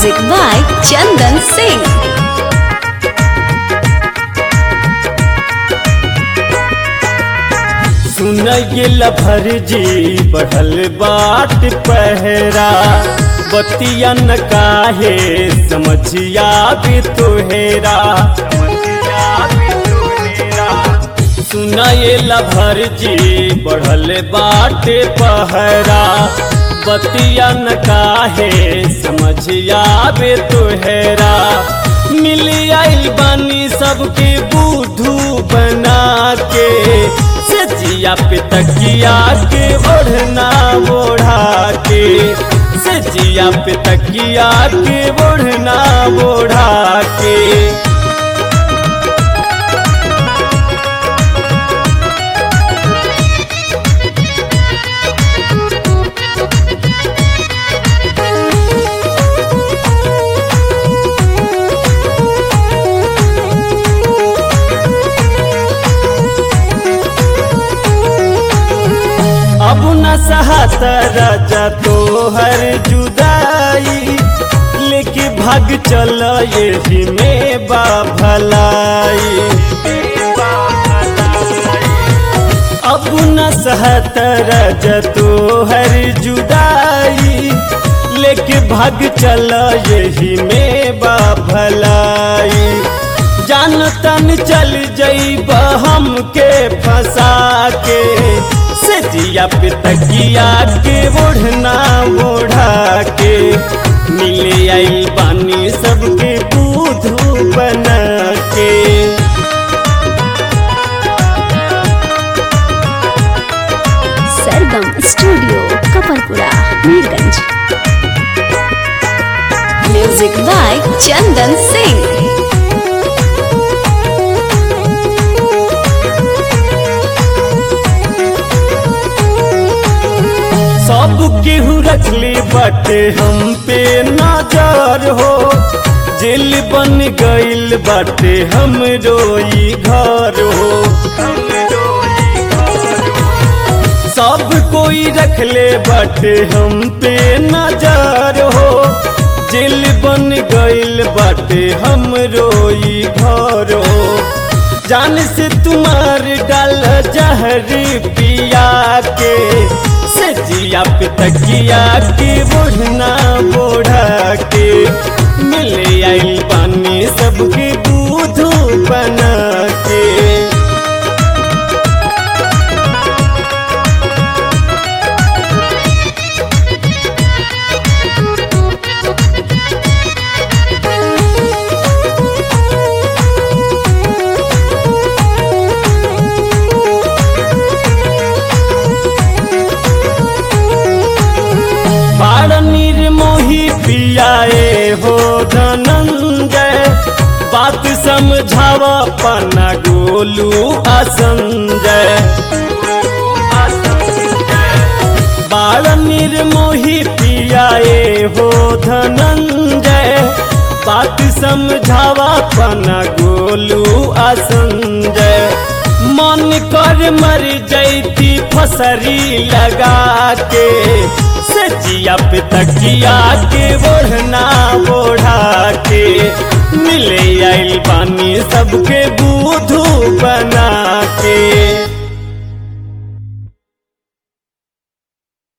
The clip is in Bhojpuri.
Music by Chandan Singh. सुन गिल भरजी बढ़ल बाट पहरा बतिया न काहे समझिया भी तुहेरा सुन भरजी बढ़ल बाट पहरा बतिया न काहे समझिया भी तुहेरा मिल आइल बानी सबके बुधू बना के सजिया पे तकिया के ओढ़ना ओढ़ा के सजिया पे तकिया के ओढ़ना ओढ़ा के अब न सहत राजा तो हर जुदाई लेके भाग चल यही में बा भलाई अब न सहत राजा तो हर जुदाई लेके भाग चल यही में बा भलाई जान तन चल जईब हमके फंसा के सजिया पे तकिया के ओढ़ना ओढ़ा के मिले आई बानी सबके दूधू बना के Sargam Studio, Kaparpura, Mirganj. Music by Chandan Singh. सब केहू रखले बाटे हम पे नजर हो जेल बन गइल बाटे हम रोई घर हो सब कोई रखले बाटे हम पे नजर हो जेल बन गइल बाटे हम रोई घर हो जान से तुम्हार डाल जहर पिया के सजिया पे तकिया के बोढ़ना बोढ़ा के मिले आई पानी सबके दूध बना के बाड़ निर्मोही पियाए हो धनंजय बात समझावा पन्ना गोलू असंजय बाड़ निर्मोही पियाए हो धनंजय बात समझावा पन्ना गोलू असंजय मन कर मर जैती फसरी लगा के सजिया पे तकिया के ओढ़ना ओढ़ा के मिले आइल बानी सबके बूधू बना